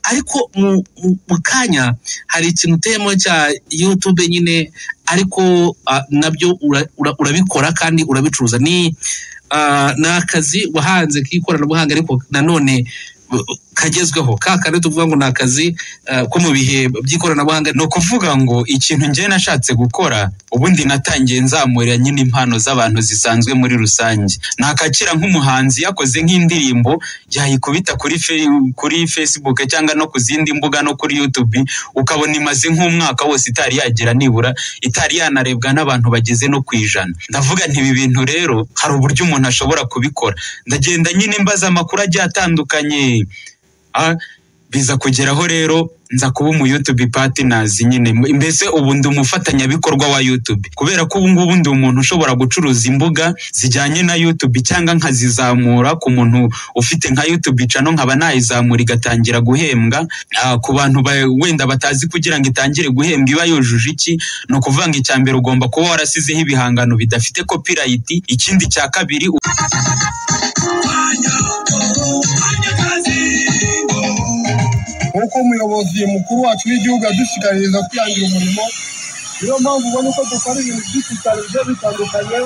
ariko mu kanya hari ikintu uteyemo cya yutube nyine ariko nabyo urabikora kandi urabicuruza ni ni akazi wahanze k'ikoranabuhanga ariko nanone kagezweho ka kane tuvuga ngo ni akazi ko mu bihe by'ikoranabuhanga ni ukuvuga ngo ikintu njyewe nashatse gukora ubundi natangiye nzamurira nyine impano z'abantu zisanzwe muri rusange nakakira nk'umuhanzi yakoze nk'indirimbo yayikubita kuri kuri facebook cyangwa no ku zindi mbuga no kuri youtube ukabona imaze nk'umwaka wose itari yagera nibura itari yanarebwa n'abantu bageze no ku ijana ndavuga nti ibi bintu rero hari uburyo umuntu ashobora kubikora ndagenda nyine mbaza amakuru agiye atandukanye biza kugeraho rero nza kuba umu YouTube partners nyine mbese ubu ndi umufatanyabikorwa wa YouTube kubera ko ubu ngubu ndi umuntu ushobora gucuruza imbuga zijyanye na YouTube cyangwa nkazizamura ku muntu ufite nka YouTube channel nkaba nayizamura igatangira guhembwa ku bantu wenda batazi kugira ngo itangire guhembwa iba yujuje iki ni ukuvuga ngo icya mbere ugomba kuba warasizeho ibihangano bidafite copyright ikindi cya kabiri nk'uko umuyobozi mukuru wacu w'igihugu yadushishikariza kwihangira umurimo niyo mpamvu ubona ko dukora ibintu byinshi cyane bigiye bitandukanye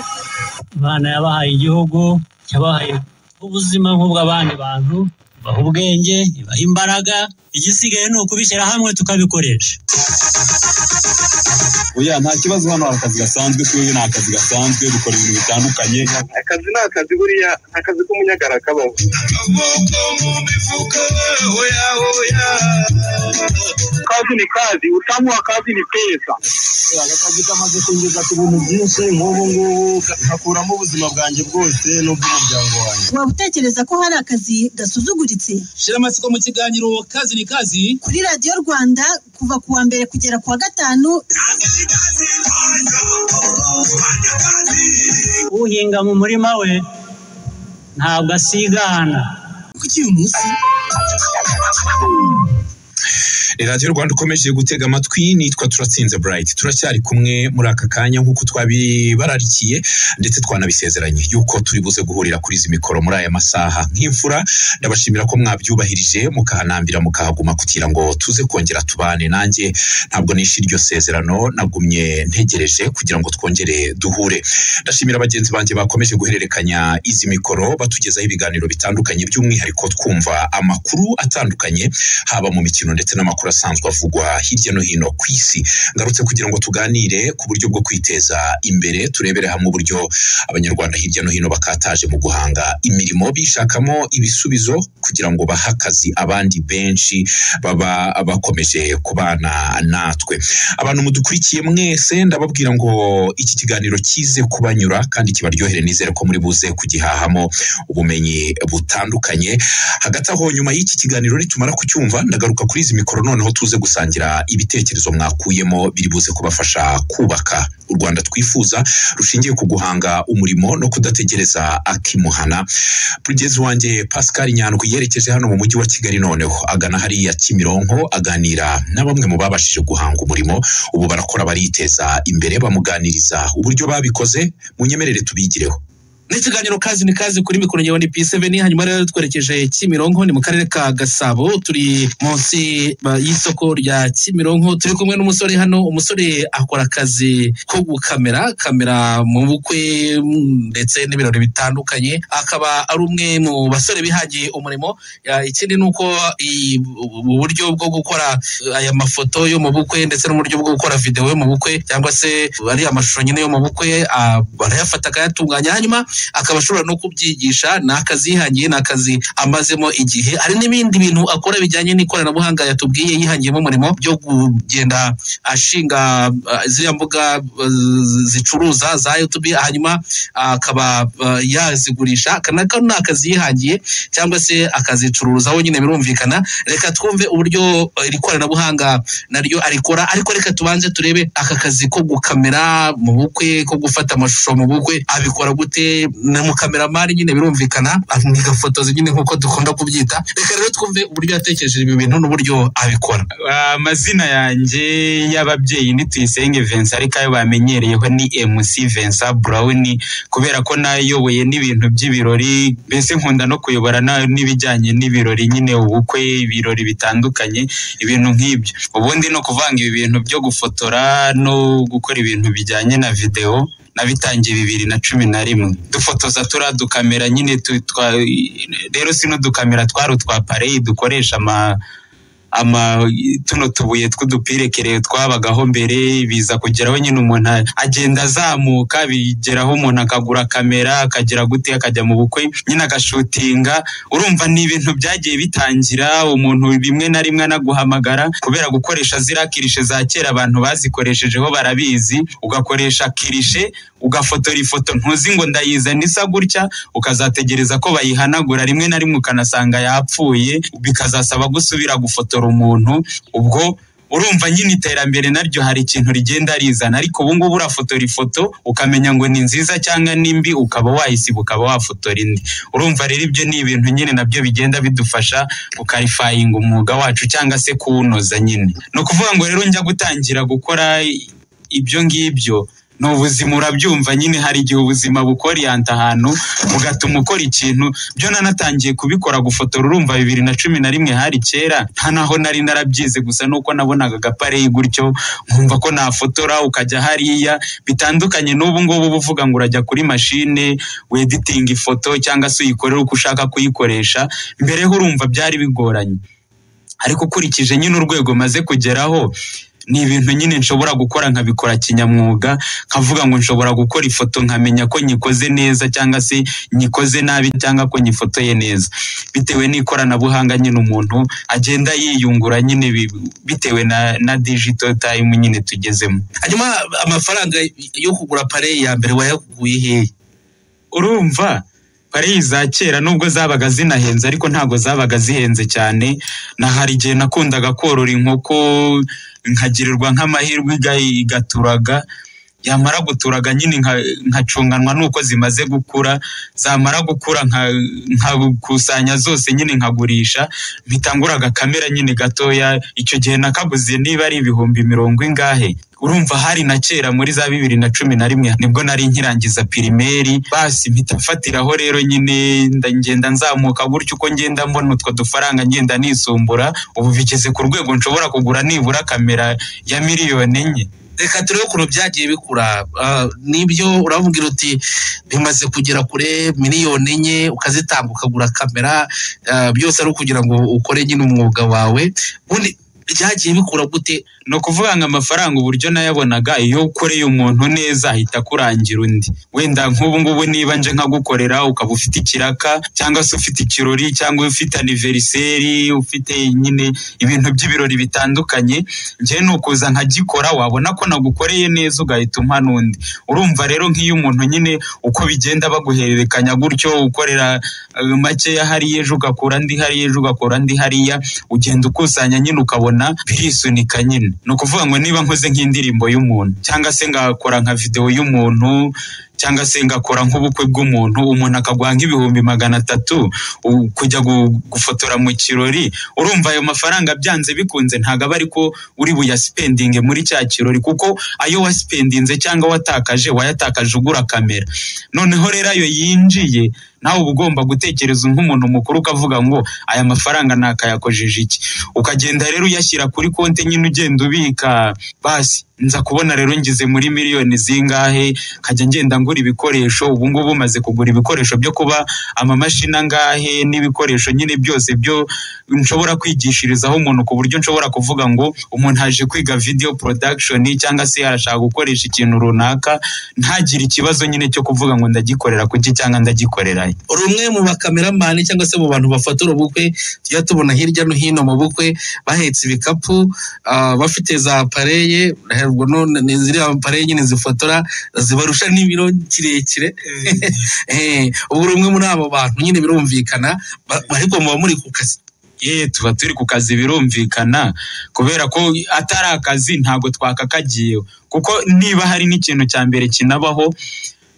abana yabahaye igihugu yabahaye ubuzima nk'ubw'abandi bantu ibaha ubwenge ibaha imbaraga igisigaye ni ukubishyira hamwe tukabikoresha oya nta kibazo hano hari akazi gasanzwe turiho ni akazi gasanzwe dukora ibintu bitandukanye akazi ni akazi buriya ni akazi k'umunyagara kabaho kazi ni kazi utamuha kazi ni pesa aka kazi kamaze kwinjiza ku bintu byinshi nk'ubu ngubu gakuramo ubuzima bwanjye bwose n'ubw'umuryango wanjye waba utekereza ko hari akazi gasuzuguritse shyira amatsiko mu kiganiro kazi ni kazi kuri radiyo rwanda kuva ku wa mbere kugera ku wa gatanu uhinga mu murima we ntabwo asigana kuki uyu munsi radiyo rwanda ukomeje gutega amatwi nitwa turatsinze burayiti turacyari kumwe muri aka kanya nk'uko twabibararikiye ndetse twanabisezeranye yuko turi buze guhurira kuri izi mikoro muri aya masaha nk'imfura ndabashimira ko mwabyubahirije mukahanambira mukahaguma kugira ngo tuze kongera tubane nanjye ntabwo nishe iryo sezerano nagumye ntegereje kugira ngo twongere duhure ndashimira bagenzi banjye bakomeje guhererekanya izi mikoro batugezaho ibiganiro bitandukanye by'umwihariko twumva amakuru atandukanye haba mu mikino ndetse n'amakuru amakuru asanzwe avugwa hirya no hino ku isi ngarutse kugira ngo tuganire ku buryo bwo kwiteza imbere turebere hamwe uburyo abanyarwanda hirya no hino bakataje mu guhanga imirimo bishakamo ibisubizo kugira ngo bahe akazi abandi benshi baba bakomeje kubana natwe abantu mudukurikiye mwese ndababwira ngo iki kiganiro kize kubanyura kandi kibaryohere nizere ko muri buze kugihahamo ubumenyi butandukanye hagati aho nyuma y'iki kiganiro nitumara kucyumva ndagaruka kuri izi mikoro noneho tuze gusangira ibitekerezo mwakuyemo biri buze kubafasha kubaka u rwanda twifuza rushingiye ku guhanga umurimo no kudategereza akimuhana mugezi wanjye pascal nyandwi yerekeje hano mu mujyi wa kigali noneho agana hariya kimironko aganira na bamwe mu babashije guhanga umurimo ubu barakora bariteza imbere bamuganiriza uburyo babikoze munyemerere tubigireho ni ikiganiro kazi ni kazi kuri mikoro ngewe ni pi seveni hanyuma rero twerekeje kimironko ni mu karere ka gasabo turi munsi y'isoko rya kimironko turi kumwe n'umusore hano umusore akora akazi ko gukamera kamera mu bukwe ndetse n'ibirori bitandukanye akaba ari umwe mu basore bihangiye umurimo ikindi ni uko uburyo bwo gukora aya mafoto yo mu bukwe ndetse n'uburyo bwo gukora videwo yo mu bukwe cyangwa se ariya mashusho nyine yo mu bukwe barayafata akayatunganya hanyuma akaba ashobora no kubyigisha ni akazi yihangiye ni akazi amazemo igihe hari n'ibindi bintu akora bijyanye n'ikoranabuhanga yatubwiye yihangiyemo umurimo byo kugenda ashinga ziriya mbuga zicuruza za yutube hanyuma akaba yazigurisha aka ni akazi yihangiye cyangwa se akazicuruzaho nyine birumvikana reka twumve uburyo iri koranabuhanga naryo arikora ariko reka tubanze turebe aka kazi ko gukamera mu bukwe ko gufata amashusho mu bukwe abikora gute na mukameramari nyine birumvikana ntigafotoze nyine nk'uko dukunda kubyita reka rero twumve uburyo yatekereje ibi bintu n'uburyo abikora amazina yanjye y'ababyeyi ni tuyisenge vincent ariko ayo bamenyereyeho ni mc vincent brown kubera ko nayoboye n'ibintu by'ibirori mbese nkunda no kuyobora na- n'ibijyanye n'ibirori nyine ubukwe ibirori bitandukanye ibintu nk'ibyo ubundi no kuvanga ibi bintu byo gufotora no gukora ibintu bijyanye na videwo nabitangiye bibiri na cumi na rimwe dufotoza turiya dukamera nyine tu- twa- rero sino dukamera twari utwa pareyi dukoresha ama ama tuno tubuye tw'udupirekere twabagaho mbere biza kugeraho nyine umuntu a- agenda azamuka bigeraho umuntu akagura kamera akagera gute akajya mu bukwe nyine agashutinga urumva ni ibintu byagiye bitangira umuntu bimwe na rimwe anaguhamagara kubera gukoresha ziriya kirishe za kera abantu bazikoreshejeho barabizi ugakoresha kirishe ugafotora ifoto ntuzi ngo ndayizana isa gutya ukazategereza ko bayihanagura rimwe na rimwe ukanasanga yapfuye bikazasaba gusubira gufotora umuntu ubwo urumva nyine iterambere naryo hari ikintu rigenda rizana ariko ubu ngubu urafotora ifoto ukamenya ngo ni nziza cyangwa ni mbi ukaba wayisiba ukaba wafotora indi urumva rero ibyo ni ibintu nyine nabyo bigenda bidufasha gukarifayinga umwuga wacu cyangwa se kuwunoza nyine ni ukuvuga ngo rero njya gutangira gukora ibyo ngibyo ni ubuzima urabyumva nyine hari igihe ubuzima bukoriyanta ahantu ugatuma ukora ikintu byo nanatangiye kubikora gufotora urumva bibiri na cumi na rimwe hari kera nta naho nari narabyize gusa nuko nabonaga agapareyi gutyo nkumva ko nafotora ukajya hariya bitandukanye n'ubu ngubu uba uvuga ngo urajya kuri mashine weditinga ifoto cyangwa se uyikorera uko ushaka kuyikoresha mbere ho urumva byari bigoranye ariko ukurikije nyine urwego maze kugeraho ni ibintu nyine nshobora gukora nkabikora kinyamwuga nkavuga ngo nshobora gukora ifoto nkamenya ko nyikoze neza cyangwa se nyikoze nabi cyangwa ko nyifotoye neza bitewe n'ikoranabuhanga nyine umuntu agenda yiyungura nyine bi- bitewe na, na digital time nyine tugezemo hanyuma amafaranga yo kugura pareyi ya mbere wayaguye hehe urumva pariyi za kera nubwo zabaga zinahenze ariko ntabwo zabaga zihenze cyane na hari igihe nakundaga korora inkoko nkagirirwa nk'amahirwe iga- igaturaga yamara guturaga nyine nka- nkacunganwa n'uko zimaze gukura zamara gukura nka- nkakusanya zose nyine nkagurisha mpita ngura agakamera nyine gatoya icyo gihe nakaguze niba ari ibihumbi mirongo ingahe urumva hari na kera muri za bibiri na cumi na rimwe nibwo nari nkirangiza pirimeri basi mpita mfatiraho rero nyine nda- ngenda nzamuka gutyo uko ngenda mbona utwo dufaranga ngenda nisumbura ubu bigeze ku rwego nshobora kugura nibura kamera ya miliyoni enye reka turebe ukuntu byagiye bikura Ah, nibyo uravugira uti bimaze kugera kure miliyoni enye ukazitanga ukagura kamera ah, byose ari ukugira ngo ukore nyine umwuga wawe ubundi byagiye bikura gute ni ukuvuga ngo amafaranga uburyo nayabonaga iyo ukoreye umuntu neza ahita akurangira undi wenda nk'ubu ngubu niba nje nkagukorera ukaba ufite ikiraka cyangwa se ufite ikirori cyangwa ufite aniveriseri ufite nyine ibintu by'ibirori bitandukanye njyewe ni ukuza nkagikora wabona ko nagukoreye neza ugahita umpa n'undi urumva rero nk'iyo umuntu nyine uko bigenda baguhererekanya gutyo ukorera eh, makeya hariya ejo ugakura andi hariya ejo ugakura andi hariya ugenda ukusanya nyine ukabona birisunika nyine ni ukuvuga ngo niba nkoze nk'indirimbo y'umuntu cyangwa se ngakora nka videwo y'umuntu cyangwa se ngakora nk'ubukwe bw'umuntu umuntu akaguha nk'ibihumbi magana atatu u- kujya gu- gufotora mu kirori urumva ayo mafaranga byanze bikunze ntabwo aba ariko uri buyasipendinge muri cya kirori kuko ayo wasipendinze cyangwa watakaje wayatakaje ugura kamera noneho rero ayo yinjiye nawe uba ugomba gutekereza nk'umuntu mukuru ukavuga ngo aya mafaranga nakayakojeje iki ukagenda rero uyashyira kuri konti nyine ugenda ubika basi nza kubona rero ngize muri miliyoni zingahe nkajya ngenda ngura ibikoresho ubu ngubu maze kugura ibikoresho byo kuba amamashini angahe n'ibikoresho nyine byose byo nshobora kwigishirizaho umuntu ku buryo nshobora kuvuga ngo umuntu aje kwiga video production cyangwa se arashaka gukoresha ikintu runaka ntagire ikibazo nyine cyo kuvuga ngo ndagikorera kuki cyangwa ndagikorera he. uri umwe mu bakameramani cyangwa se mu bantu bafotora ubukwe tujya tubona hirya no hino mu bukwe bahetse ibikapu ah, bafite za pareye ubwo none ni ziriya pareye nyine zifotora zibarusha n'ibiro kirekire Eh, ubu uri umwe muri abo bantu nyine birumvikana ba- ariko muba muri ku kazi ye tuba turi ku kazi birumvikana kubera ko atari akazi ntabwo twakakagiyeho kuko niba hari n'ikintu cya mbere kinabaho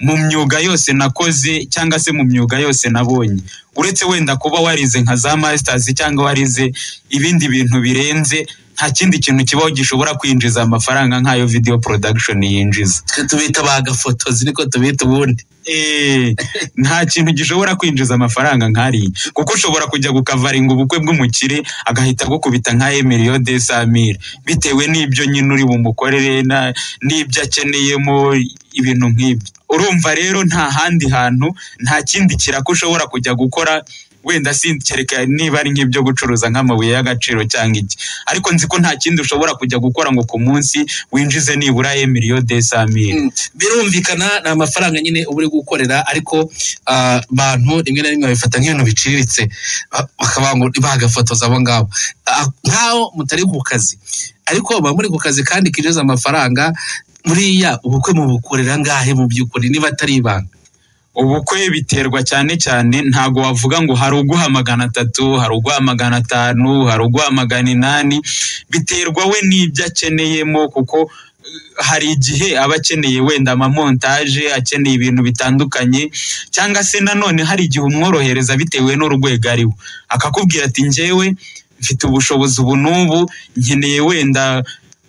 mu myuga yose nakoze cyangwa se mu myuga yose nabonye uretse wenda kuba warize nka za masitazi cyangwa warize ibindi bintu birenze nta kindi kintu kibaho gishobora kwinjiza amafaranga nk'ayo video production yinjiza tubita bagafotozi niko tubita ubundi Eh, nta kintu gishobora kwinjiza amafaranga nk'ariya kuko ushobora kujya gukavaringa ubukwe bw'umukire agahita agukubita nka emiliyo de samire bitewe n'ibyo nyine uri bumukorere na- n'ibyo akeneyemo ibintu nk'ibyo urumva rero nta handi hantu nta kindi kiraka ushobora kujya gukora wenda sinkereka niba ari nk'ibyo gucuruza nk'amabuye y'agaciro cyangwa iki ariko nzi ko nta kindi ushobora kujya gukora ngo ku munsi winjize nibura emiliyo de samire birumvikana ni amafaranga nyine uba uri gukorera ariko ah, abantu rimwe na rimwe babifata nk'ibintu biciriritse ba- bakavuga ngo bagafotoza abo ngabo Ah, nk'aho mutari ku kazi ariko baba muri ku kazi kandi kinjiza amafaranga buriya ubukwe mubukorera ngahe mu by'ukuri niba atari ibanga ubukwe biterwa cyane cyane ntago wavuga ngo hari uguha magana atatu hari uguha magana atanu hari uguha magana inani biterwa we n'ibyo akeneyemo kuko eh, hari igihe aba akeneye wenda amamontaje akeneye ibintu bitandukanye cyangwa se nanone hari igihe umworohereza bitewe n'urwego ariwe akakubwira ati njyewe mfite ubushobozi ubu n'ubu nkeneye wenda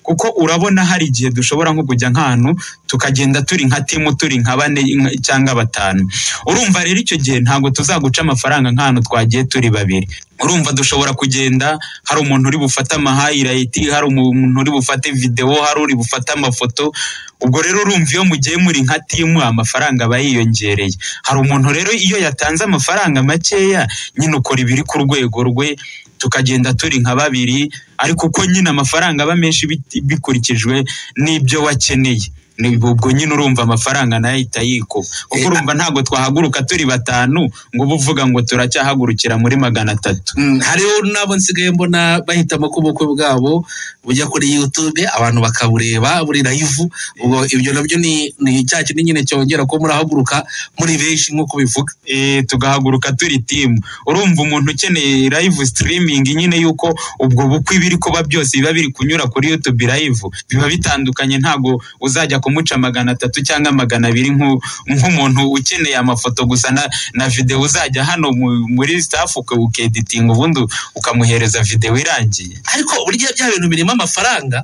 kuko urabona hari igihe dushobora nko kujya nk'ahantu tukagenda turi nka timu turi nka bane nka- cyangwa batanu urumva rero icyo gihe ntabwo tuzaguca amafaranga nk'ahantu twagiye turi babiri urumva dushobora kugenda hari umuntu uri bufate amahayirayiti hari umuntu uri bufate videwo hari uri bufate amafoto ubwo rero urumva iyo mugiye muri nka timu amafaranga aba yiyongereye hari umuntu rero iyo yatanze amafaranga makeya nyine ukora ibiri ku rwego rwe tukagenda turi nka babiri ariko uko nyine amafaranga aba menshi bit- bikurikijwe n'ibyo wakeneye Ni- ubwo nyine urumva amafaranga nayo ahita yikuba kuko urumva ntabwo twahaguruka turi batanu ngo ube uvuga ngo turacyahagurukira muri magana atatu hariho n'abo nsigaye mbona bahitamo ko ubukwe bwabo bujya kuri yutube abantu bakabureba buri layivu ubwo ibyo nabyo ni ni cya kintu nyine cyongera ko murahaguruka muri benshi nk'uko bivuga eh, tugahaguruka turi timu urumva umuntu ukeneye live streaming nyine yuko ubwo bukwe ibiri kuba byose biba biri kunyura kuri youtube live biba bitandukanye ntago uzajya kumuca magana atatu cyangwa magana abiri nk'u- nk'umuntu ukeneye amafoto gusa na, na video uzajya hano mu- muri staff uke- ukeditinga ubundi ukamuhereza video irangiye ariko burya bya bintu birimo amafaranga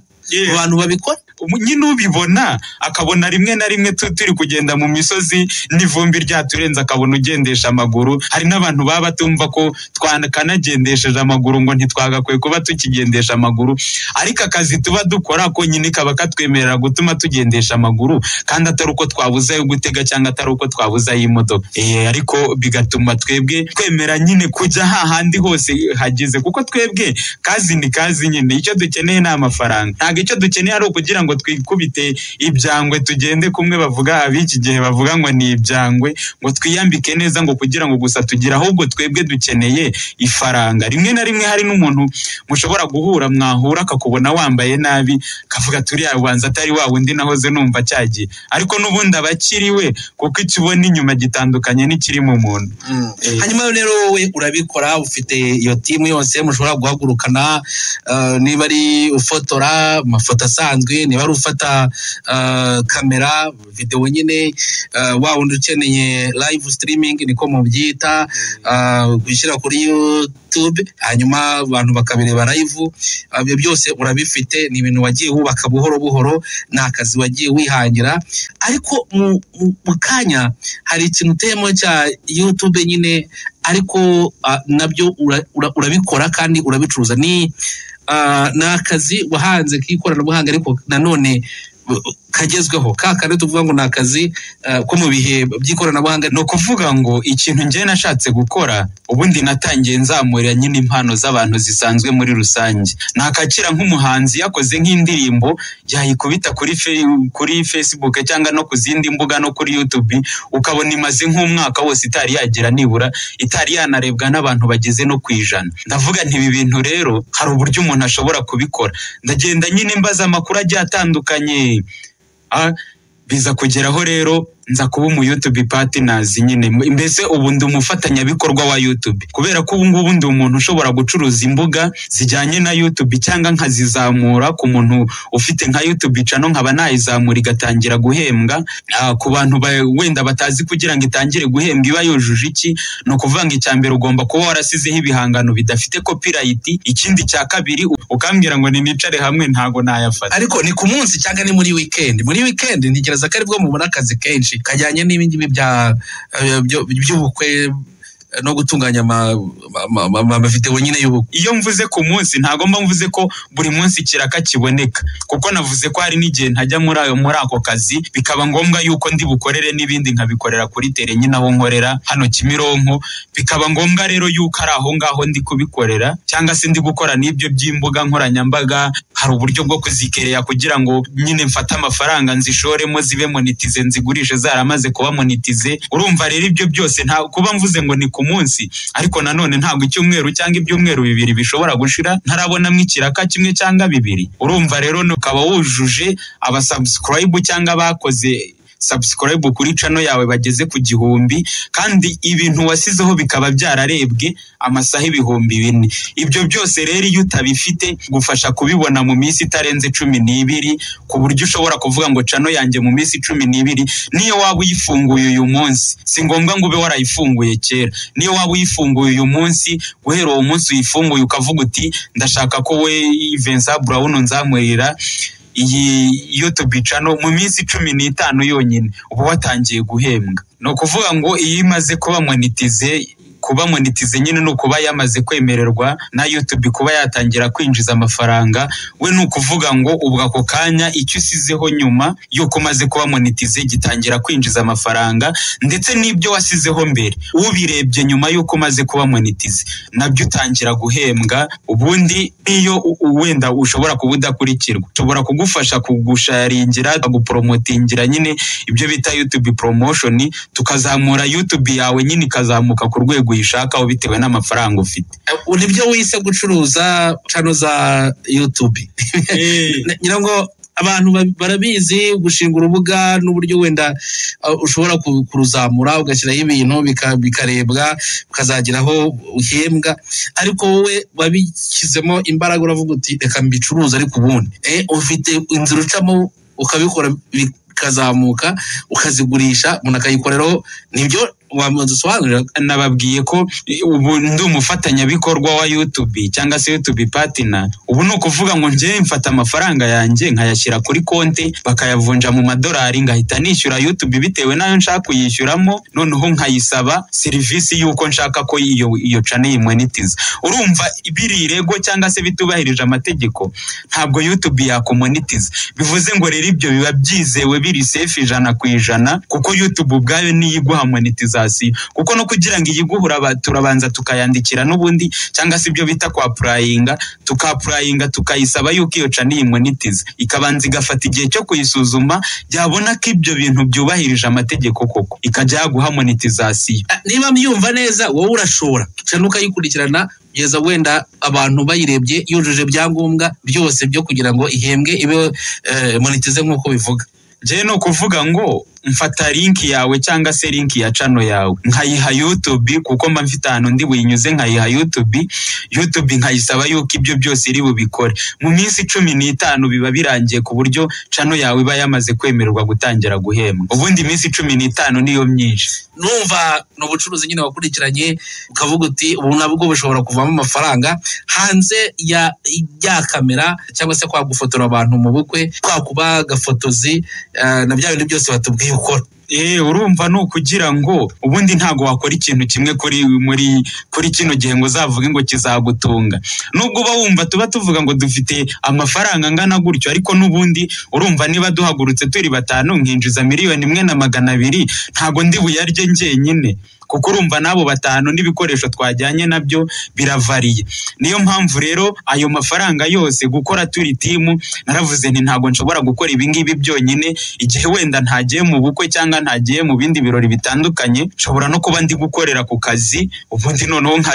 abantu babikora nyine ubibona akabona rimwe na rimwe tu- turi kugenda mu misozi n'ivumbi ryaturenze akabona ugendesha amaguru hari n'abantu baba batumva ko twakanagendesheje amaguru ngo ntitwagakwiye kuba tukigendesha amaguru ariko akazi tuba dukora konyine kaba katwemerera gutuma tugendesha amaguru kandi atari uko twabuze ayo gutega cyangwa atari uko twabuze ay'imodoka Eh, ariko bigatuma twebwe twemera nyine kujya hahandi hose hageze kuko twebwe kazi ni kazi nyine icyo dukeneye ni amafaranga ntabwo icyo dukeneye ari ukugira ngo twikubite ibyangwe tugende kumwe bavuga ab'iki gihe bavuga ngo ni ibyangwe ngo twiyambike neza ngo kugira ngo gusa tugire ahubwo twebwe dukeneye ifaranga rimwe na rimwe hari n'umuntu mushobora guhura mwahura akakubona wambaye nabi akavuga turi ubanza atari wa wundi nahoze numva cyagiye ariko n'ubundi aba akiriwe kuko icyo ubona inyuma gitandukanye n'ikiri mu muntu hanyuma rero wowe urabikora ufite iyo timu yose mushobora guhagurukana eh, niba ari ufotora amafoto asanzwe niba ari ufata eh, kamera videwo nyine eh, wa wundi ukeneye live streaming niko mubyita eh, gushyira kuri youtube hanyuma abantu bakabireba live eh, ibyo byose urabifite ni ibintu wagiye wubaka buhoro buhoro ni akazi wagiye wihangira ariko mu- mu- mu kanya hari ikintu uteyemo cya yutube nyine ariko ah, nabyo ura- ura- urabikora kandi urabicuruza ni ah, ni akazi wahanze k'ikoranabuhanga ariko nanone uh, kagezweho ka kandi tuvuga ngo ni akazi ah, ko mu bihe by'ikoranabuhanga ni ukuvuga ngo ikintu njye nashatse gukora ubundi natangiye nzamura nyine impano z'abantu zisanzwe muri rusange nakakira nk'umuhanzi yakoze nk'indirimbo yayikubita kuri fe, kuri facebook cyangwa no ku zindi mbuga no kuri youtube ukabona imaze nk'umwaka wose itari yagira nibura itari yanarebwa n'abantu bageze no ku ijana ndavuga nti ibi bintu rero hari uburyo umuntu ashobora kubikora ndagenda nyine mbaza amakuru agiye atandukanye Ah, biza kugeraho rero nza kuba umu YouTube partners nyine mbese ubu ndi umufatanyabikorwa wa YouTube kubera ko ubu ngubu ndi umuntu ushobora gucuruza imbuga zijyanye na YouTube cyangwa nkazizamura ku muntu ufite nka YouTube channel nkaba nayizamura igatangira guhembwa Ah, ku bantu ba- wenda batazi kugira ngo itangire guhembwa iba yujuje iki ni ukuvuga ngo icya mbere ugomba kuba warasizeho ibihangano bidafite copyright ikindi cya kabiri u- ukambwira ngo ninicare hamwe ntago nayafata ariko ni ku munsi cyangwa ni muri weekend muri weekend ntekereza ko aribwo mubona akazi kenshi kajyanye n'ibingibi bya eh, byo- by'ubukwe eh, no gutunganya ama- ama- ama- ama- amavideo nyine y'ubukwe iyo mvuze ku munsi ntago mba mvuze ko buri munsi ikiraka kiboneka kuko navuze ko hari n'igihe ntajya muri ayo muri ako kazi bikaba ngombwa yuko ndi bukorere n'ibindi nkabikorera kuri tere nyine aho nkorera hano Kimironko bikaba ngombwa rero yuko ari aho ngaho ndi kubikorera cyangwa se ndi gukora n'ibyo by'imbuga nkoranyambaga hari uburyo bwo kuzikereya kugira ngo nyine mfate amafaranga nzishoremo zibe monetize nzigurishe zaramaze kuba monetize urumva rero ibyo byose nta kuba mvuze ngo ni ku munsi ariko nanone ntabwo icyumweru cyangwa ibyumweru bibiri bishobora gushira ntarabonamo ikiraka kimwe cyangwa bibiri urumva rero ukaba wujuje abasubscribe cyangwa abakoze subscribe kuri cano yawe bageze ku gihumbi kandi ibintu wasizeho bikaba byararebwe amasaha ibihumbi bine ibyo byose rero iyo utabifite gufasha kubibona mu minsi itarenze cumi n'ibiri ku buryo ushobora kuvuga ngo cano yanjye mu minsi cumi n'ibiri niyo waba uyifunguye uyu munsi si ngombwa ngo ube warayifunguye kera niyo waba uyifunguye uyu munsi guhera uwo munsi uyifunguye ukavuga uti ndashaka ko we Vincent Brown nzamurira iyi YouTube channel mu minsi cumi n'itanu yonyine uba watangiye guhembwa ni ukuvuga ngo iyo imaze kuba monetize kuba monetize nyine ni ukuba yamaze kwemererwa na YouTube kuba yatangira kwinjiza amafaranga we ni ukuvuga ngo ubwo ako kanya icyo usizeho nyuma yuko umaze kuba monetize gitangira kwinjiza amafaranga ndetse n'ibyo wasizeho mbere ubirebye nyuma yuko umaze kuba monetize nabyo utangira guhembwa ubundi iyo u- u- wenda ushobora kuba udakurikirwa ushobora kugufasha kugusharingira gupromotingira nyine ibyo bita YouTube promotion tukazamura YouTube yawe nyine ikazamuka ku rwego uyishakaho bitewe n'amafaranga ufite Eh, nibyo wise gucuruza cano za YouTube Na- ngira ngo abantu ba- barabizi gushinga urubuga n'uburyo wenda uh, ushobora ku- kuruzamura ugashyiraho ibintu bika- bikarebwa ukazagira aho uhembwa ariko wowe wabishyizemo imbaraga uravuga uti reka mbicuruze ariko ubundi Eh, ufite inzira ucamo ukabikora bikazamuka ukazigurisha umuntu akayikoreraho nibyo wamusobanurira nababwiye ko eh, ubu ndi umufatanyabikorwa wa YouTube cyangwa se YouTube partner ubu ni ukuvuga ngo njye mfata amafaranga yanjye nkayashyira kuri konti bakayavunja mu madolari ngahita nishyura YouTube bitewe n'ayo nshaka kuyishyuramo noneho nkayisaba serivisi y'uko nshaka ko iyo iyo channel yimonetiza urumva biri irego cyangwa se bitubahirije amategeko ntabwo YouTube yakumonetiza bivuze ngo rero ibyo biba byizewe biri safe ijana ku ijana kuko YouTube ubwayo niyo iguha monetization kuko no kugira ngo iyiguhure aba- turabanza tukayandikira n'ubundi cyangwa se ibyo bita kwapurayinga tukapurayinga tukayisaba yuko iyo cana iyi monetize ikabanza igafata igihe cyo kuyisuzuma yabona ko ibyo bintu byubahirije amategeko koko ikajya yaguha monetization niba myumva neza wowe urashora cyane ukayikurikirana kugeza wenda abantu bayirebye yujuje ibyangombwa byose byo kugira ngo ihembwe ibe eh, monetize nk'uko bivuga Njyewe ni ukuvuga ngo mfata linki yawe cyangwa se linki ya cano yawe nkayiha YouTube kuko mba mfite ahantu ndi buyinyuze nkayiha YouTube YouTube nkayisaba yuko ibyo byose iri bubikore mu minsi cumi n'itanu biba birangiye ku buryo cano yawe iba yamaze kwemererwa gutangira guhembwa ubundi iminsi cumi n'itanu niyo myinshi numva ni ubucuruzi nyine wakurikiranye ukavuga uti ubu nabwo bushobora kuvamo amafaranga hanze ya ya kamera cyangwa se kwa gufotora abantu mu bukwe kwa kuba gafotozi eh, na bya bintu byose batubwiye ukora Eh, urumva ni ukugira ngo ubundi ntago wakora ikintu kimwe kuri muri kuri kino gihe ngo uzavuge ngo kizagutunga nubwo uba wumva tuba tuvuga ngo dufite amafaranga angana gutyo ariko n'ubundi urumva niba duhagurutse turi batanu nkinjiza miliyoni imwe na magana abiri ntago ndi buyarye njyenyine kuko urumva n'abo batanu n'ibikoresho twajyanye nabyo biravariye niyo mpamvu rero ayo mafaranga yose gukora turi timu naravuze nti ntabwo nshobora gukora ibingibi byonyine igihe wenda ntagiye mu bukwe cyangwa ntagiye mu bindi birori bitandukanye nshobora no kuba ndi gukorera ku kazi ubundi noneho nka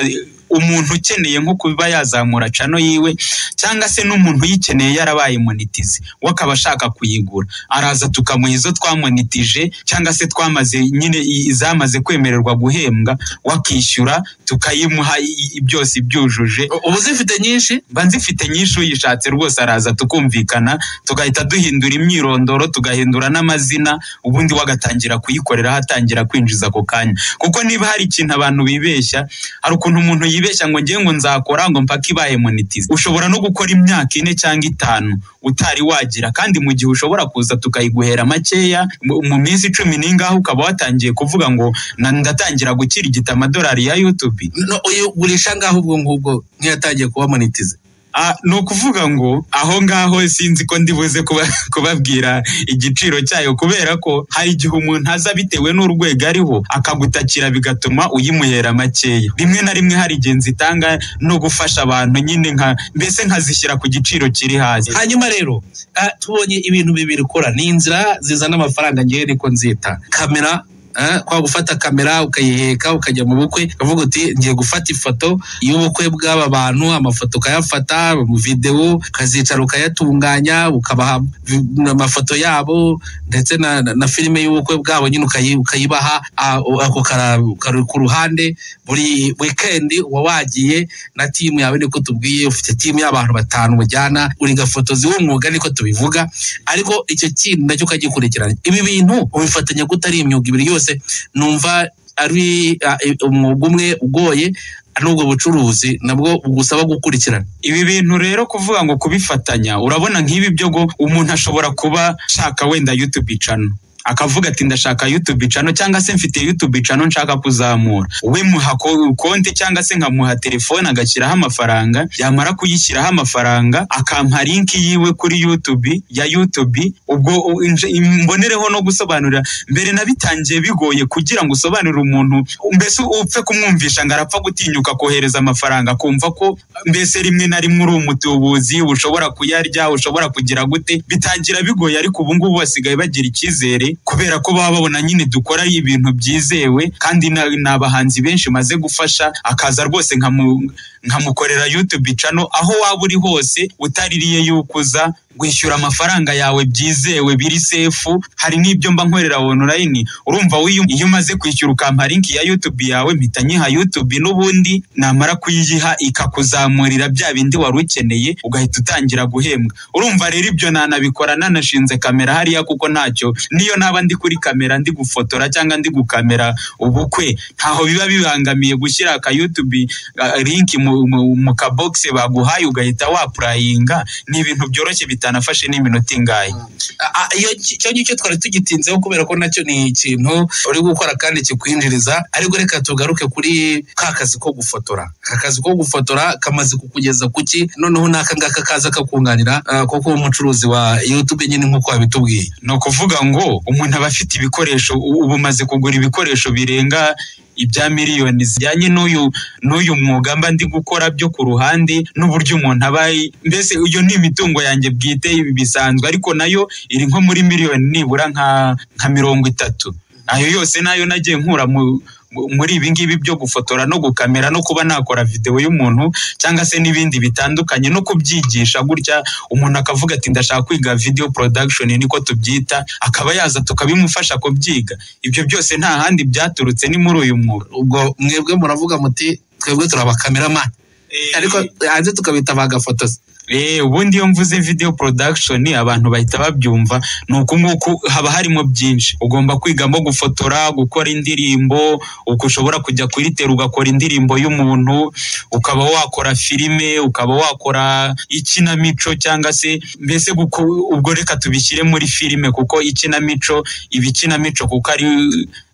umuntu ukeneye nko kuba yazamura cano yiwe cyangwa se n'umuntu uyikeneye yarabaye monetize we akaba ashaka kuyigura araza tukamuha izo twamonetije cyangwa se twamaze nyine i- izamaze kwemererwa guhembwa we akishyura tukayimuha i- i- byose ibyujuje uba uzifite nyinshi mba nzifite nyinshi uyishatse rwose araza tukumvikana tugahita duhindura imyirondoro tugahindura n'amazina ubundi we agatangira kuyikorera atangira kwinjiza ako kanya kuko niba hari ikintu abantu bibeshya hari ukuntu umuntu yibeshya ngo ngewe ngo nzakora ngo mpaka ibaye monetize ushobora no gukora imyaka ine cyangwa itanu utari wagira kandi mu gihe ushobora kuza tukayiguhera makeya mu- mu minsi icumi n'ingaho ukaba watangiye kuvuga ngo "Na- ndatangira gukirigita amadolari ya yutubi no uyigurisha ngaho ubwo ngubwo nk'iyatangiye kuba monetize Ah, ni ukuvuga ngo aho ngaho sinzi ko ndibuze kuba- kubabwira igiciro cyayo kubera ko hari igihe umuntu aza bitewe n'urwego ariho akagutakira bigatuma uyimuhera makeya rimwe na rimwe hari igihe nzitanga no gufasha abantu nyine nka mbese nkazishyira ku giciro kiri hasi hanyuma rero ah, tubonye ibintu bibiri ukora ni inzira zizana amafaranga ngewe niko nzita kamera ah, kwa gufata kamera ukayiheka ukajya mu bukwe ukavuga uti ngiye gufata ifoto y'ubukwe bw'aba bantu amafoto ukayafata mu videwo ukazicara ukayatunganya ukabaha vi- amafoto yabo ndetse na, na, na filime y'ubukwe bwabo nyine ukayi- ukayibaha ah, ako kara- kari ku ruhande buri wikendi uba wagiye na timu yawe niko tubwiye ufite timu y'abantu batanu mujyana uri gafotozi w'umwuga niko tubivuga ariko icyo kintu nacyo ukagikurikirana ibi bintu ubifatanya gute ari imyuga ibiri yose numva ari ah, eh, umwuga umwe ugoye n'ubwo bucuruzi nabwo bugusaba gukurikirana ibi bintu rero kuvuga ngo kubifatanya urabona nk'ibi byo ngo umuntu ashobora kuba shaka wenda YouTube channel akavuga ati ndashaka YouTube channel cyangwa se mfite YouTube channel nshaka kuzamura we muha ko- konti cyangwa se nkamuha telefone agashyiraho amafaranga yamara kuyishyiraho amafaranga akampa link yiwe kuri YouTube ya YouTube ubwo u- inje- imbonereho no gusobanurira mbere nabitangiye bigoye kugira ngo usobanurire umuntu mbese upfe kumwumvisha ngo arapfa gutinyuka kohereza amafaranga akumva ko mbese rimwe na rimwe uri umutubuzi ushobora kuyarya ushobora kugira gute bitangira bigoye ariko ubu ngubu basigaye bagira icyizere kubera ko baba babona nyine dukora ibintu byizewe kandi na- ni abahanzi benshi maze gufasha akaza rwose nkamu- nkamukorera YouTube channel aho waba uri hose utaririye yukuza wishyura amafaranga yawe byizewe biri sefu hari n'ibyo mba nkorera online urumva wiyo- iyo umaze kwishyura ukampa link ya YouTube yawe mpita nyiha YouTube n'ubundi namara kuyiha ikakuzamurira bya bindi wari ukeneye ugahita utangira guhembwa urumva rero ibyo nanabikora nanashinze kamera hariya kuko ntacyo niyo naba ndi kuri kamera ndi gufotora cyangwa ndi gukamera ubukwe ntaho biba bibangamiye gushyira aka YouTube ah, link mu, mu, mu kabogisi baguhaye ugahita wapurayinga ni ibintu byoroshye bitanafashe n'iminota ingahe Ah, ah, iyo ki- icyo ngicyo twari tugitinzeho kubera ko nacyo ni ikintu uri gukora kandi kikwinjiriza ariko reka tugaruke kuri ka kazi ko gufotora aka kazi ko gufotora kamaze kukugeza ku ki noneho n'aka ngaka kaza kakunganira ah, kuko umucuruzi wa youtube nyine nk'uko wabitubwiye ni ukuvuga ngo umuntu aba afite ibikoresho u- ubu umaze kugura ibikoresho birenga ibya miliyoni zijyanye n'uyu n'uyu mwuga mba ndi gukora byo ku ruhande n'uburyo umuntu aba ari- mbese iyo ni imitungo yanjye bwite ibi bisanzwe ariko nayo iri nko muri miliyoni nibura nka nka mirongo itatu ayo yose nayo nagiye nkura mu mu- muri ibi ngibi byo gufotora no gukamera no kuba nakora videwo y'umuntu cyangwa se n'ibindi bitandukanye no kubyigisha gutya umuntu akavuga ati ndashaka kwiga video production niko tubyita akaba yaza tukabimufasha kubyiga ibyo byose nta handi byaturutse ni muri uyu mwuga ubwo mwebwe muravuga muti twebwe turi abakameramani ariko hanze tukabita ba gafotozi Eh, ubundi iyo mvuze video production abantu bahita babyumva ni uku nguku haba harimo byinshi ugomba kwigamo gufotora gukora indirimbo uko ushobora kujya kuri teru ugakora indirimbo y'umuntu ukaba wakora filime ukaba wakora ikinamico cyangwa se mbese guko, ubwo reka tubishyire muri filime kuko ikinamico iba ikinamico kuko ari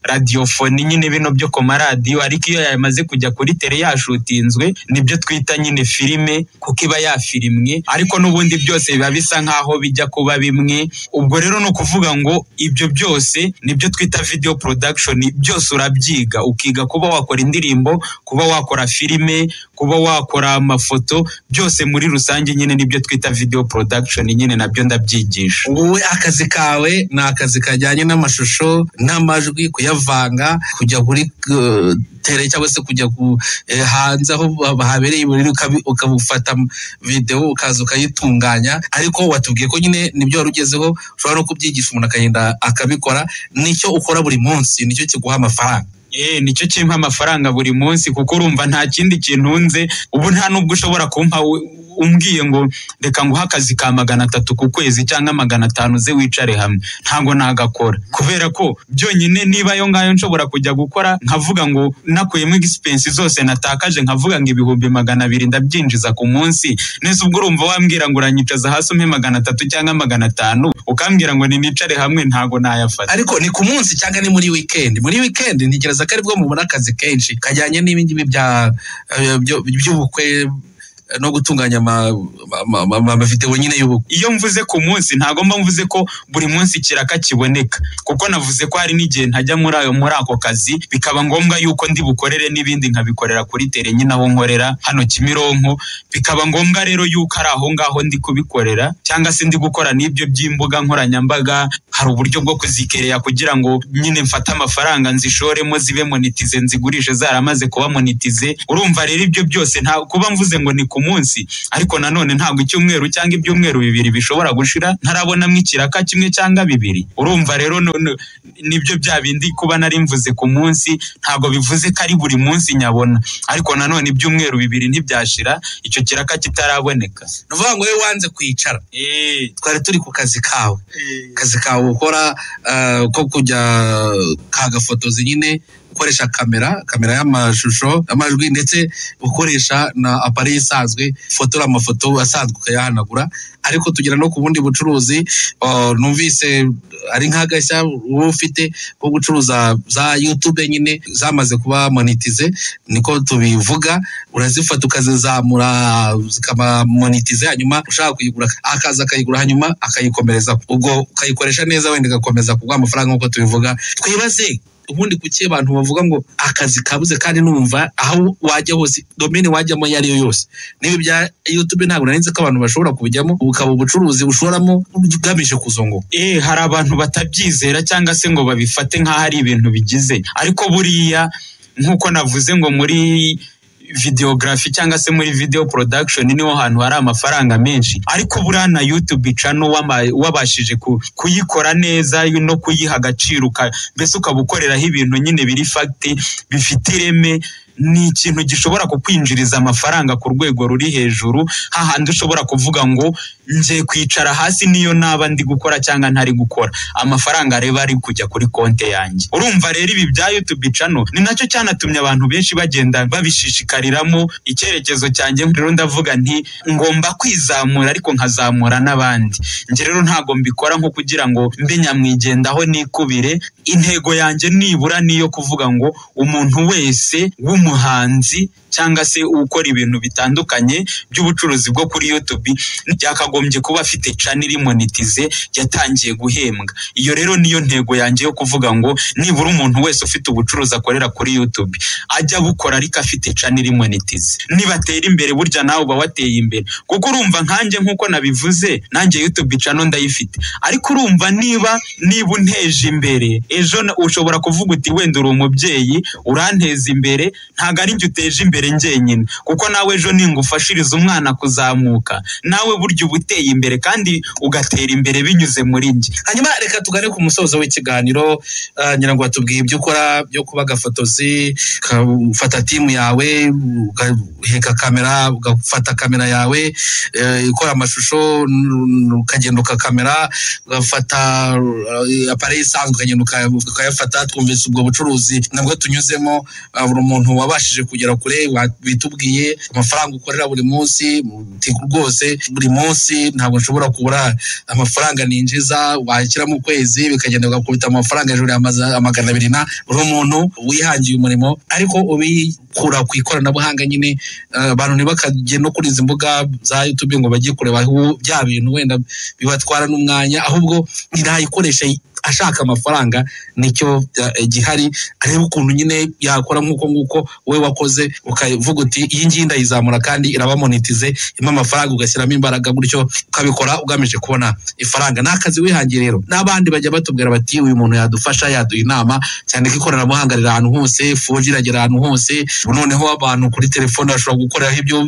radiyofoni nyine bino byo ku maradiyo ariko iyo yamaze kujya kuri tere yashutinzwe nibyo twita nyine filime kuko iba yafirimwe ariko n'ubundi byose biba bisa nk'aho bijya kuba bimwe ubwo rero ni ukuvuga ngo ibyo byose nibyo twita video production byose urabyiga ukiga kuba wakora indirimbo kuba wakora filime kuba wakora amafoto byose muri rusange nyine nibyo twita video production nyine nabyo ndabyigisha wowe akazi kawe ni akazi kajyanye n'amashusho n'amajwi kuya kuyavanga kujya kuri eh, tere cyangwa se kujya ku eh, hanze aho haba habereye ibirori ukabi- ukabufata videwo ukaza ukayitunganya ariko watubwiye ko nyine nibyo wari ugezeho ushobora no kubyigisha umuntu akagenda akabikora nicyo ukora buri munsi nicyo kiguha amafaranga Eh, nicyo kimpa amafaranga buri munsi kuko urumva nta kindi kintu nze ubu nta nubwo ushobora kumpa we- umbwiye ngo reka nguhe akazi ka magana atatu ku kwezi cyangwa magana atanu uze wicare hamwe ntabwo nagakora kubera ko byonyine niba ayo ngayo nshobora kujya gukora nkavuga ngo nakuyemo egisipensi zose natakaje nkavuga ngo ibihumbi magana abiri ndabyinjiza ku munsi neza ubwo urumva wambwira ngo uranyicaza hasi umpe magana atatu cyangwa magana atanu ukambwira ngo ninicare hamwe ntabwo nayafata ariko ni ku munsi cyangwa ni muri wikendi muri wikendi ntegereza ko aribwo mubona akazi kenshi kajyanye n'ibingibi bya eh, byo- by'ubukwe eh, no gutunganya ama- ama- ama- ama- amavidewo nyine y'ubukwe iyo mvuze ku munsi ntabwo mba mvuze ko buri munsi ikiraka kiboneka kuko navuze ko hari n'igihe ntajya muri ayo muri ako kazi bikaba ngombwa yuko ndi bukorere n'ibindi nkabikorera kuri tere nyine aho nkorera hano Kimironko bikaba ngombwa rero yuko ari aho ngaho ndi kubikorera cyangwa se ndi gukora n'ibyo by'imbuga nkoranyambaga hari uburyo bwo kuzikereya kugira ngo nyine mfate amafaranga nzishoremo zibe monetize nzigurishe zaramaze kuba monetize urumva rero ibyo byose nta kuba mvuze ngo ni ku munsi ariko nanone ntabwo icyumweru cyangwa ibyumweru bibiri bishobora gushira ntarabonamo ikiraka kimwe cyangwa bibiri urumva rero no- no- nibyo bya bindi kuba nari mvuze ku munsi ntabwo bivuze ko ari buri munsi nyabona ariko nanone ibyumweru bibiri ntibyashira icyo kiraka kitaraboneka ni ukuvuga ngo we wanze kwicara twari turi ku kazi kawe akazi kawe ukora eh, ko kujya kagafotozi nyine ukoresha kamera kamera y'amashusho amajwi ndetse ukoresha na apari isanzwe ufotora amafoto asanzwe ukayahanagura ariko tugera no ku bundi bucuruzi eh, numvise ari nk'agashya uba ufite ko gucuruza za yutube nyine zamaze kuba monetize niko tubivuga urazifata ukazizamura zikaba monetize hanyuma ushaka kuyigura akaza akayigura hanyuma akayikomereza ubwo ukayikoresha neza wenda igakomeza kuguha amafaranga nk'uko tubivuga twibaze ubundi kuki abantu bavuga ngo akazi kabuze kandi numva aho wajya hose domine wajyamo iyo ariyo yose niba ibya yutube ntabwo nari nzi ko abantu bashobora kubijyamo bukaba ubucuruzi ushoramo ugamije kuzunguka eh hari abantu batabyizera cyangwa se ngo babifate nk'aho ari ibintu bigize ariko buriya nk'uko navuze ngo muri videogarafi cyangwa se muri video production niho hantu hari amafaranga menshi ariko buriya na YouTube channel wama- wabashije ku- kuyikora neza no kuyiha agaciro uka- mbese ukabukoreraho ibintu nyine biri fact bifite ireme ni ikintu gishobora kukwinjiriza amafaranga ku rwego ruri hejuru hahandi ushobora kuvuga ngo ngiye kwicara hasi niyo naba ndi gukora cyangwa ntari gukora amafaranga reba ari kujya kuri konti yanjye urumva rero ibi bya YouTube channel ni nacyo cyanatumye abantu benshi bagenda babishishikariramo icyerekezo cyanjye rero ndavuga nti ngomba kwizamura ariko nkazamura n'abandi njye rero ntabwo mbikora nko kugira ngo mbe nyamwigendaho nikubire intego yanjye nibura niyo kuvuga ngo umuntu wese w'umuhanzi cyangwa se ukora ibintu bitandukanye by'ubucuruzi bwo kuri YouTube byakagombye kuba afite channel iri monetize yatangiye guhembwa iyo rero niyo ntego yanjye yo kuvuga ngo nibura umuntu wese ufite ubucuruzi akorera kuri YouTube ajya abukora ariko afite channel iri monetize nibatera imbere burya nawe uba wateye imbere kuko urumva nkanjye nk'uko nabivuze nanjye YouTube channel ndayifite ariko urumva niba niba unteje imbere ejo na- ushobora kuvuga uti wenda uri umubyeyi uranteza imbere ntabwo ari njye uteje imbere njyenyine kuko nawe ejo ningufashiriza umwana kuzamuka nawe burya uba uteye imbere kandi ugatera imbere binyuze muri njye hanyuma reka tugane ku musozo w'ikiganiro eh, ngira ngo watubwiye ibyo ukora byo kuba agafotozi ufata timu yawe ugaheka kamera ugafata kamera yawe eh, ikora amashusho n- ukagenda ukakamera ugafata eh, appareil isanzwe ukagenda uka- ukayafata twumvise ubwo bucuruzi nabwo tunyuzemo eh, buri muntu wabashije kugera kure wa- bitubwiye amafaranga ukorera buri munsi uti rwose buri munsi ntabwo nshobora kubura amafaranga ninjiza washyira mu kwezi bikagenda bigakubita amafaranga hejuru ya maza- magana abiri na buri umuntu wihangiye umurimo ariko ubikura ku ikoranabuhanga nyine eh, abantu ntibakajye no kuri izi mbuga za YouTube ngo bajye kureba aho bya bintu wenda bibatwara n'umwanya ahubwo nayikoresha ashaka amafaranga nicyo eh, gihari arebe ukuntu nyine yakora nk'uko nguko we wakoze ukavuga uti iyi ngiyi ndayizamura kandi irabamonitize impa amafaranga ugashyiramo imbaraga gutyo ukabikora ugamije kubona ifaranga ni akazi wihangiye rero n'abandi bajya batubwira bati uyu muntu yadufasha yaduha inama cyane ko ikoranabuhanga riri ahantu hose foji iragera ahantu hose ubu noneho abantu kuri telefone bashobora gukoreraho ibyo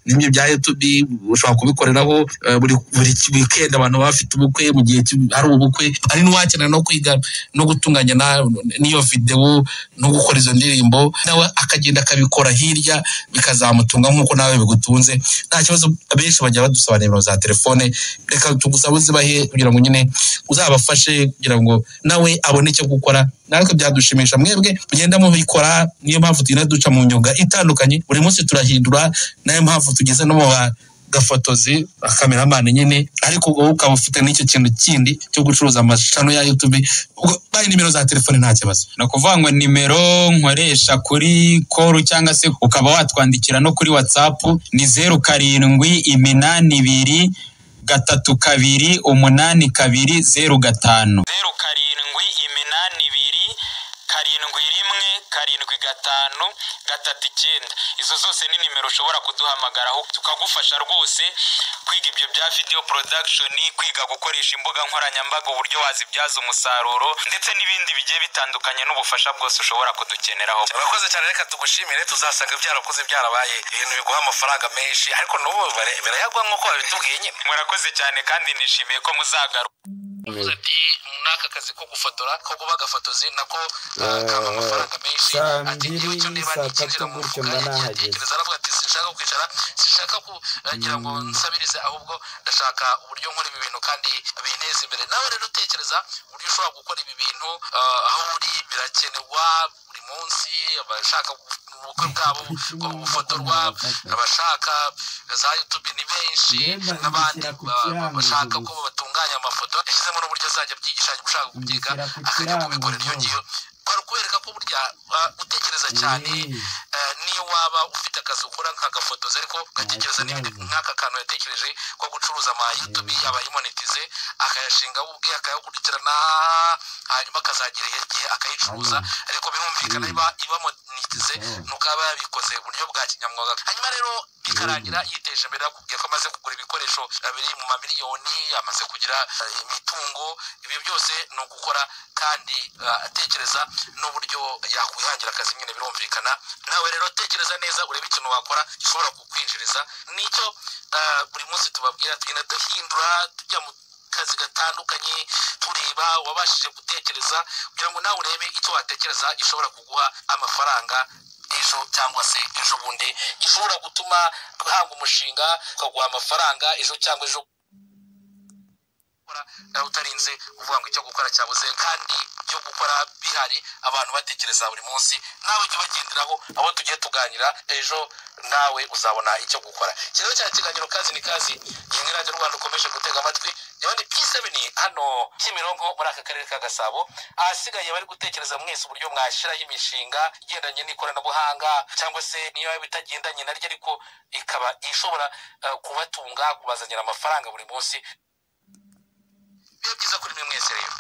bimwe bya yutubi ushobora kubikoreraho eh, buri buri wikendi abantu baba bafite ubukwe mu gihe cy'u- hari ubukwe hari n'uwakenera no kwiga no gutunganya na- n'iyo videwo no gukora izo ndirimbo nawe akagenda akabikora hirya bikazamutunga nk'uko nawe bigutunze nta kibazo abenshi bajya badusaba nimero za telefone reka tugusabe uzibahe kugira ngo nyine uzabafashe kugira ngo nawe abone icyo gukora natwe byadushimisha mwebwe mugenda mubikora niyo mpamvu tugenda duca mu myuga itandukanye buri munsi turahindura nayo mpamvu tugeze no mu ba- gafotozi akameramani nyine ariko wowe ukaba ufite n'icyo kintu kindi cyo gucuruza amashano ya yutube Ubwo bahe nimero za telefone nta kibazo ni ukuvuga ngo nimero nkoresha kuri koru cyangwa se ukaba watwandikira no kuri watsapu ni zeru karindwi iminani ibiri gatatu kabiri umunani kabiri zeru gatanu zeru karindwi iminani ibiri karindwi rimwe karindwi gatanu gatatu icyenda izo zose ni nimero ushobora kuduhamagaraho tukagufasha rwose kwiga ibyo bya video production kwiga gukoresha imbuga nkoranyambaga uburyo wazibyaza umusaruro ndetse n'ibindi bigiye bitandukanye n'ubufasha bwose ushobora kudukeneraho urakoze cyane reka tugushimire tuzasanga byarakoze byarabaye ibintu biguha amafaranga menshi ariko n'ubu bare- birayagwa nk'uko babitubwiye nyine murakoze cyane kandi nishimiye ko muzagaruka Yavuze ati muri aka kazi ko gufotora ko kuba agafotozi nako Ah, kaba amafaranga menshi saa ati igihe cyo niba saa nikinjira tatu mu gutyo mufuka mba yatekereza aravuga ati sinshaka kwicara sinshaka kugira ngo nsabirize ahubwo ndashaka uburyo nkora ibi bintu kandi binteze imbere nawe rero utekereza uburyo ushobora gukora ibi bintu ah, aho uri birakenerwa buri munsi abashaka ubukwe bwabo bufotorwa abashaka za yutube ni benshi n'abandi ba- ba- bashaka ko batunganya amafoto yashyizemo n'uburyo azajya abyigisha ushaka kubyiga akajya kubikorera iyo ngiyo kwari ukubereka ko burya ah, utekereza cyane eh, niyo waba ufite akazi ukora nk'agafotozi ariko ugatekereza n'ibindi nk'aka kantu yatekereje ko gucuruza ama yutube yabayimonetize akayashinga we ubwe akayakurikirana hanyuma akazagira igihe akayicuruza ariko birumvikana iba ibamonetize nuko aba yabikoze uburyo bwa kinyamwuga hanyuma rero bikarangira yiteje imbere akubwiye ko amaze kugura ibikoresho eh, biri mu mamiliyoni amaze kugira eh, imitungo ibyo byose ni ugukora kandi eh, atekereza n'uburyo yakwihangira akazi nyine birumvikana nawe rero tekereza neza urebe ikintu wakora gishobora kukwinjiriza nicyo eh, buri munsi tubabwira tugenda duhindura tujya mu kazi gatandukanye tureba wabashije gutekereza kugira ngo nawe urebe icyo watekereza gishobora kuguha amafaranga ejo cyangwa se ejo bundi gishobora gutuma uhanga umushinga ukaguha amafaranga ejo cyangwa ejo nawe utarinze uvuga ngo icyo gukora cyabuze kandi ibyo gukora bihari abantu batekereza buri munsi nawe jya ubagenderaho abo tugiye tuganira ejo nawe uzabona icyo gukora iki rero cyari ikiganiro kazi ni kazi iyi ni radiyo rwanda ukomeje gutega amatwi yewe ni pisebeni hano kimironko muri aka karere ka gasabo ahasigaye bari gutekereza mwese uburyo mwashyiraho imishinga igendanye n'ikoranabuhanga cyangwa se niyo yaba itagendanye naryo ariko ikaba ishobora eh, kubatunga kubazanira amafaranga buri munsi biba byiza kuri mwe mwese rero